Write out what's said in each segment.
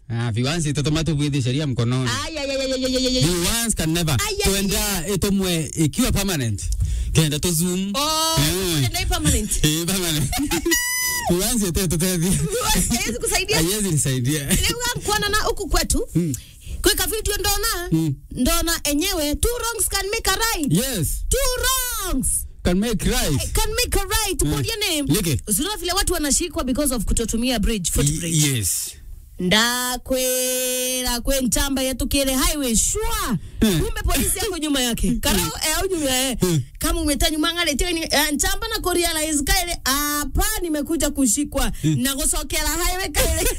Ah, viwanzi itatuma tubwithi sheria mkononi. Ay, ay, ay, ay, ay, ay, ay, ay. Viwanzi can never. Ay, ay, Tuenda itomwe ikiwa permanent. Kenda to zoom. Oh, Eh. tena hii permanent. Eh, permanent. Viwanzi ite tutethi. Haiwezi kusaidia. Haiwezi nisaidia. Leo kuona na huku kwetu. Kweka video ndona. Mm. Ndona enyewe two wrongs can make a right. Yes. Two wrongs Can make right. can make a right. Put your name. Leke. Usiona vile watu wanashikwa because of kutotumia bridge, footbridge. Y- Yes. ndakwera kwe ntamba yatukire highway shwa Hmm. kumbe polisi yako nyuma yake karao eh, au nyuma eh. kama umeta nyuma ngale teni eh, ntamba na kurealize kaile hapa nimekuja kushikwa na kusokera highway kaile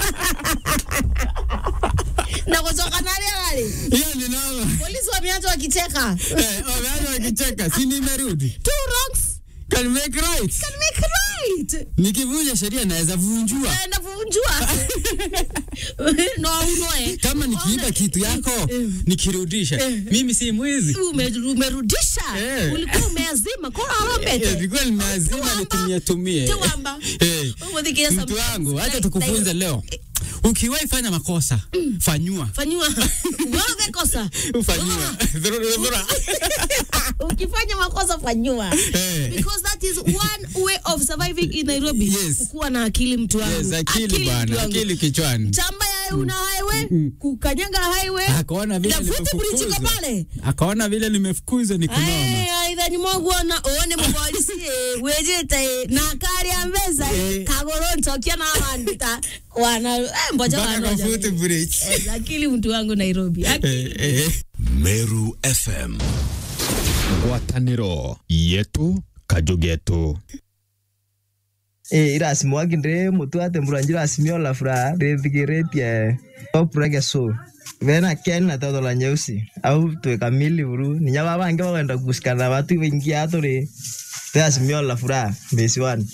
na kusoka nale wale Hiyo ni noma. polisi wameanza wakicheka Eh, wameanza wakicheka. Si nimerudi. two wrongs Can make right. can make right Nikivunja sheria naweza vunjua. naenda kuvunjua no unoe Kama nikiiba kitu yako nikirudisha, mimi si mwizi. Ume- umerudisha Eh. ulikuwa umeazima kora Eh, alombete Nilikuwa nimeazima Tuwamba. nitumie tumie. Tuwamba. Eh, Umudhikia Mtu sometimes. wangu, acha Like- tukufunze like- leo. Ukiwahi fanya makosa, fanyua. fanyiwa wewe kosa Ufanyua. Dhurura, dhurura. ukifanya makosa fanyiwa Eh. because that is one way of surviving in Nairobi Yes. kukuwa na akili mtu wangu Yes, akili mtu bwana, wangu. akili kichwani. chamba ya una highway kukanyanga highway Akaona vile na futi bridge iko nimefukuzwa. pale Akaona vile nimefukuzwa ni kunoma. Aye, aitha ni mwogwona one mupolisi eh, wejete na kari ya mbeza Eh. kagoro ntokia na wandita wana eh, mboja Mpaka kwa wanoja foot bridge. Eh, akili mtu wangu Nairobi Akili. Eh, eh. Meru FM. ngwatanĩro yetu kajugetu Eh, irasimwaki ndĩ mũtu atembũra njĩrasimio la furaha ndĩthikĩrĩtie opurege so vena keni na toto la nyeusi au twĩ kamili vuru ninya vavangi vakwenda kusikana vatu vaingia tũrĩ tĩrasimio la furaha mbĩci wani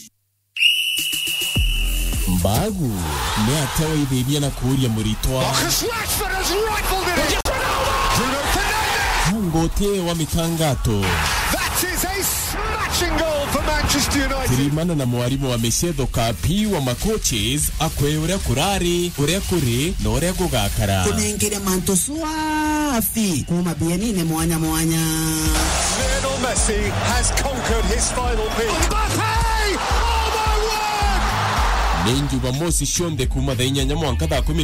mbagu nĩ ateweithĩirie na kũũria mũritwa ngũtie wa mitangato kirimana na mwarimũ wa mĩcietho kapi wa macoaches akwĩ ũrĩa kũrarĩ ũrĩa kũrĩ na ũrĩa gũgakara kunengire mantu swafi kuma bienine mwanya mwanya Lionel Messi has conquered his final peak. Mbappe! Oh my word! nĩ njumamoci cionthe kuma thaa inyanya mwanka thaa kumi